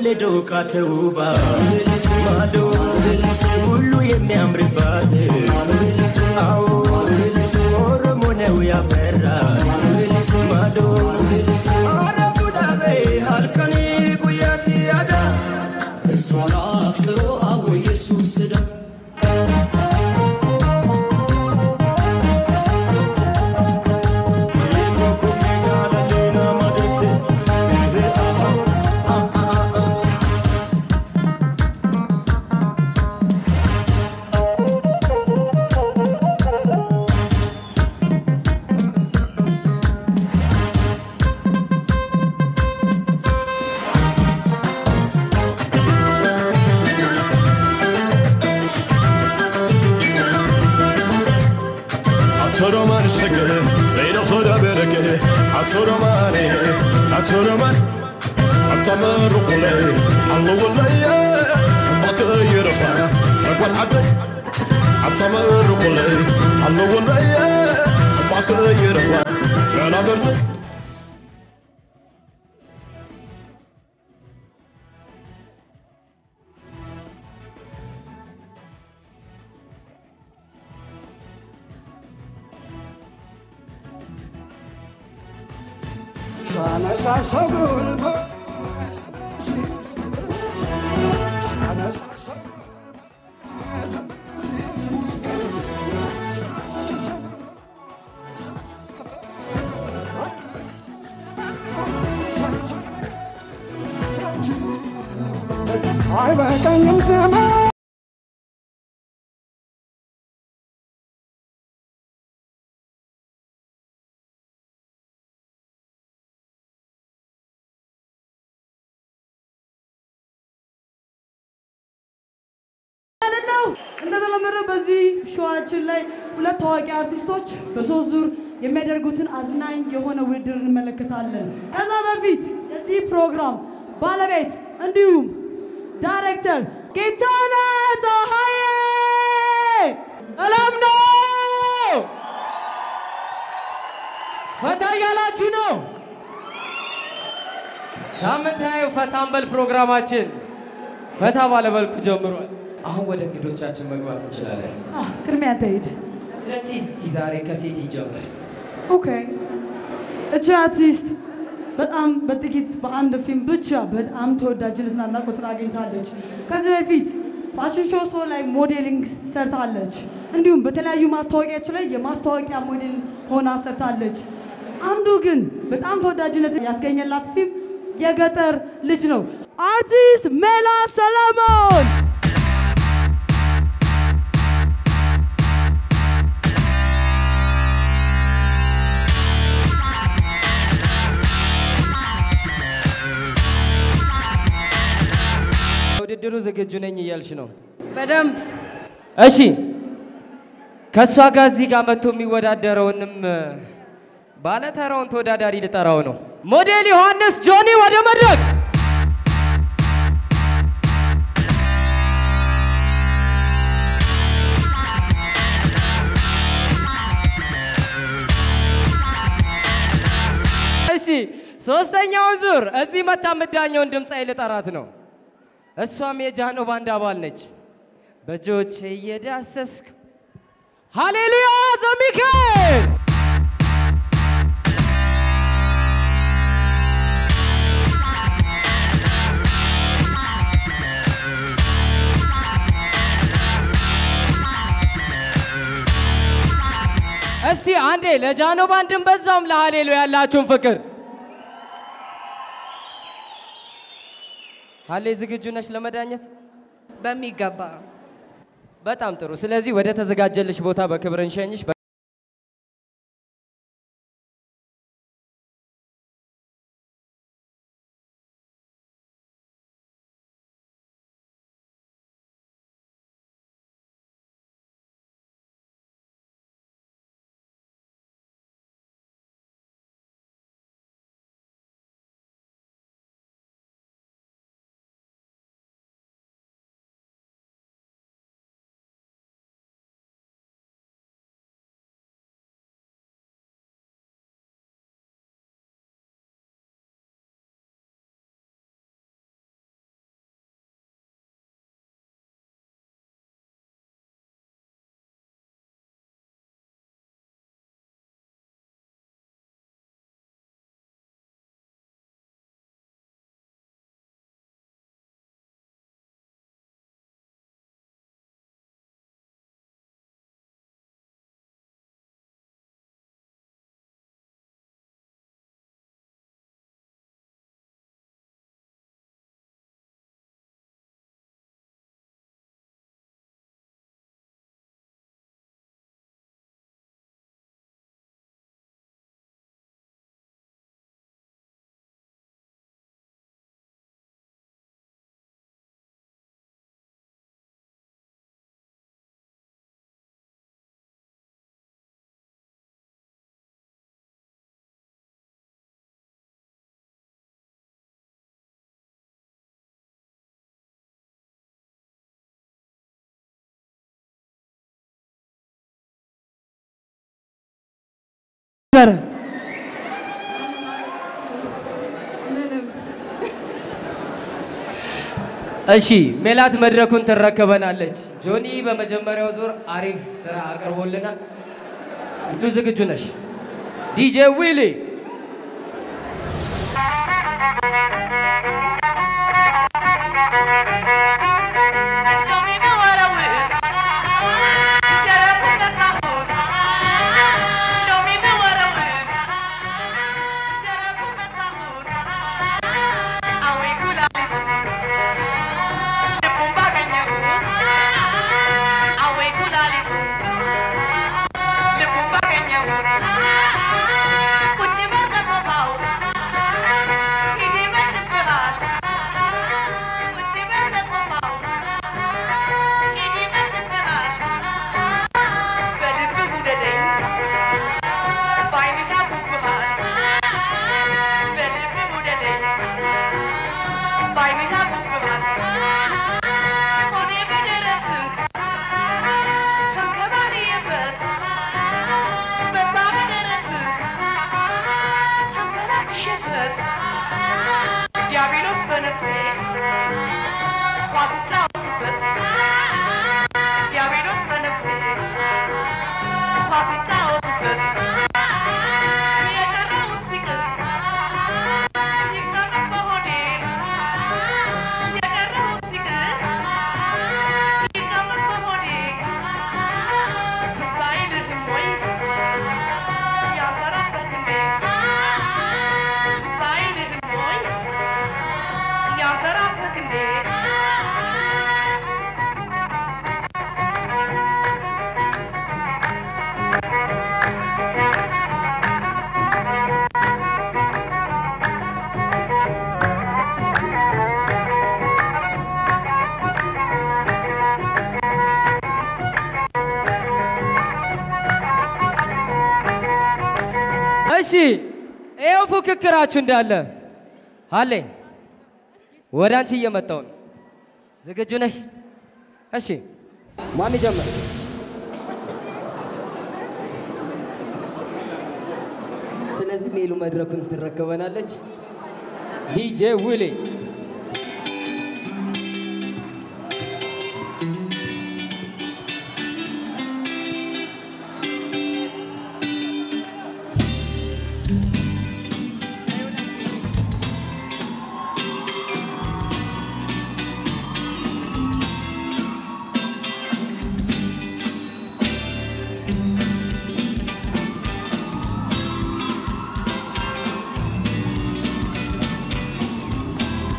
ዶቃ ተውባ ማዶ ሁሉ የሚያምርባት አዎ ኦሮሞ ነው ያፈራት ማዶ አረፉዳቤ ሀልቀኒ ጉያ ሲያዳ እሷን አፍቅሮ አወ ኢየሱስ ዳ Atoroman şeke, Leyla hoda bereke Atoroman, Atoroman Atama rukule Allah wallahi Bata yirfa Shagwan adai Atama rukule Allah wallahi Bata yirfa Yana berze አይበቃኝም ዘመን ማለት ነው። እንደተለመደው በዚህ ሾዋችን ላይ ሁለት ታዋቂ አርቲስቶች በሶስት ዙር የሚያደርጉትን አዝናኝ የሆነ ውድድር እንመለከታለን። ከዛ በፊት የዚህ ፕሮግራም ባለቤት እንዲሁም ዳይሬክተር ጌታነህ ፀሐዬ ሰላም ነው። ፈታ እያላችሁ ነው። ሳምንታዊ ፈታንበል ፕሮግራማችን ፈታ ባለመልኩ ጀምሯል። አሁን ወደ እንግዶቻችን መግባት እንችላለን። አ፣ ቅድሚያ ተሄድ። ስለዚህ እስቲ ዛሬ ከሴት ይጀምር። ኦኬ እቺ አርቲስት በጣም በጥቂት በአንድ ፊልም ብቻ በጣም ተወዳጅነትና አድናቆትን አግኝታለች። ከዚህ በፊት ፋሽን ሾው ሾው ላይ ሞዴሊንግ ሰርታለች። እንዲሁም በተለያዩ ማስታወቂያዎች ላይ የማስታወቂያ ሞዴል ሆና ሰርታለች። አንዱ ግን በጣም ተወዳጅነት ያስገኘላት ፊልም የገጠር ልጅ ነው። አርቲስት ሜላት ሰለሞን ውድድሩ ዝግጁ ነኝ እያልሽ ነው? በደንብ እሺ ከእሷ ጋር እዚህ ጋር መጥቶ የሚወዳደረውንም ባለተራውን ተወዳዳሪ ልጠራው ነው። ሞዴል ዮሐንስ ጆኒ ወደ መድረክ እሺ ሶስተኛውን ዙር እዚህ መታ የምዳኘውን ድምፃዊ ልጠራት ነው። እሷም የጃኖ ባንድ አባል ነች። በእጆች እየዳሰስክ ሃሌሉያ ዘሚካኤል እስቲ አንዴ ለጃኖ ባንድን በዛውም ለሃሌሉያ ያላችሁን ፍቅር ሃሌ ዝግጁ ነሽ ለመዳኘት? በሚገባ በጣም ጥሩ። ስለዚህ ወደ ተዘጋጀልሽ ቦታ በክብር እንሸኝሽ። ነበረ? እሺ ሜላት መድረኩን ትረከበናለች። ጆኒ በመጀመሪያው ዙር አሪፍ ስራ አቅርቦልናል። ሁሉ ዝግጁ ነሽ? ዲጄ ዊሊ ዲያብሎስ በነፍሴ ኳስ ይጫወትበት ዲያብሎስ በነፍሴ ኳስ ይጫወትበት የቀረውን ሲቅር ይቀመጥ በሆዴ የቀረውን ሲቅር ይቀመጥ በሆዴ ትዝ አይልህም ወይ ያንተ ራስህ እንዴ ትዝ አይልህም ወይ ያንተ ራስህ እንዴ እሺ ይኸው ፉክክራችሁ እንዳለ አለ ወደ አንቺ እየመጣው ነው። ዝግጁ ነሽ? እሺ ማን ይጀምር? ስለዚህ ሜሉ መድረኩን ትረከበናለች። ዲጄ ዊሌ ♪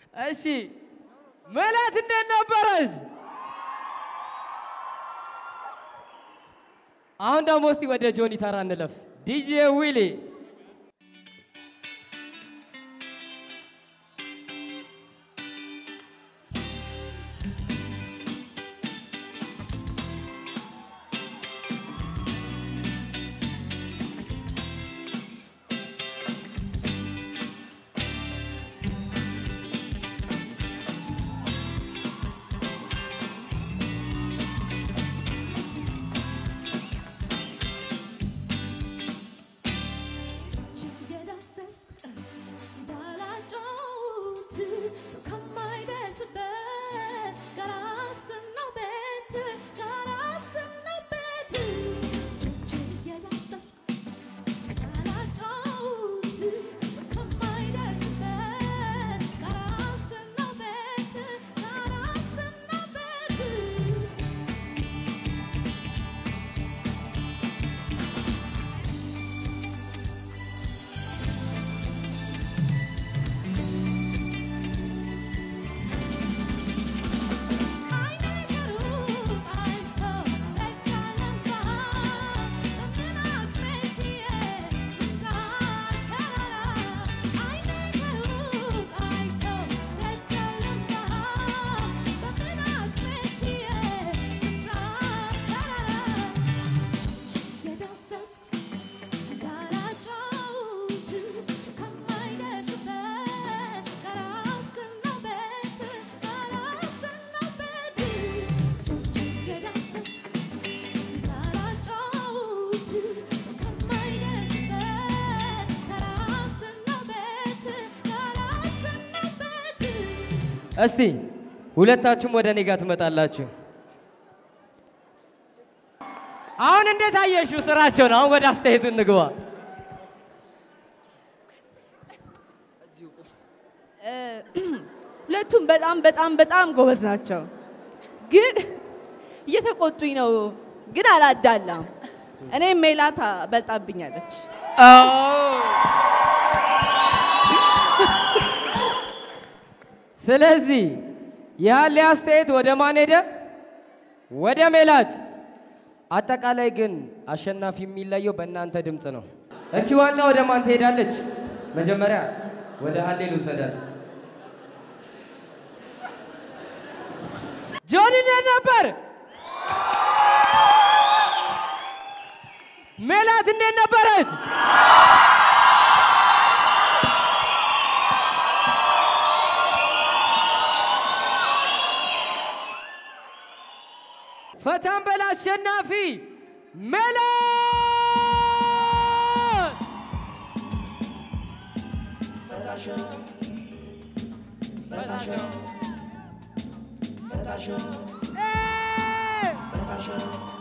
እሺ ሜላት እንዴት ነበረች? አሁን ደግሞ እስቲ ወደ ጆኒ ተራ እንለፍ። ዲጄ ዊሊ እስቲ ሁለታችሁም ወደ እኔ ጋር ትመጣላችሁ። አሁን እንዴት አየሽው ስራቸውን? አሁን ወደ አስተያየቱ እንግባ። ሁለቱም በጣም በጣም በጣም ጎበዝ ናቸው፣ ግን እየተቆጡኝ ነው። ግን አላዳላም። እኔ ሜላት በልጣብኛለች። ስለዚህ ያለ አስተያየት ወደ ማን ሄደ? ወደ ሜላት። አጠቃላይ ግን አሸናፊ የሚለየው በእናንተ ድምፅ ነው። እቺ ዋንጫ ወደ ማን ትሄዳለች? መጀመሪያ ወደ ሀሌ ልውሰዳት። ጆኒ እንዴት ነበር? ሜላት እንዴት ነበረች? ፈታን በል አሸናፊ ሜላት እ